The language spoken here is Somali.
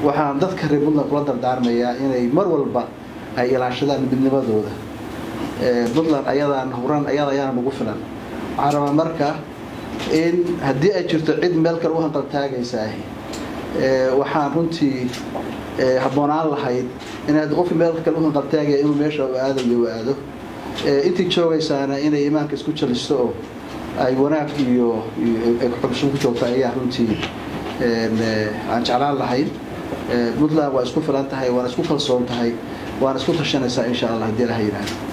waxaan dadka reer puntland kula dardaarmayaa inay mar walba ay ilaashadaan midnimadooda puntland ayadaan huran ayada ayaana nagu filan waxaan rabaa marka in haddii ay jirto cid meel kale u hanqaltaagaysaahi waxaan runtii habboonaan lahayd inaad qofki meel kale u hanqaltaagaya inuu meesha u aadayo u aado intii joogaysaana inay imaanka isku jalisto oo ay wanaag iyo xubsho ku joogto ayaa runtii aan jeclaan lahayn puntland waa isku filan tahay waana isku kalsoon tahay waana isku tashanaysaa insha allah haddii ilaha yidhaahdo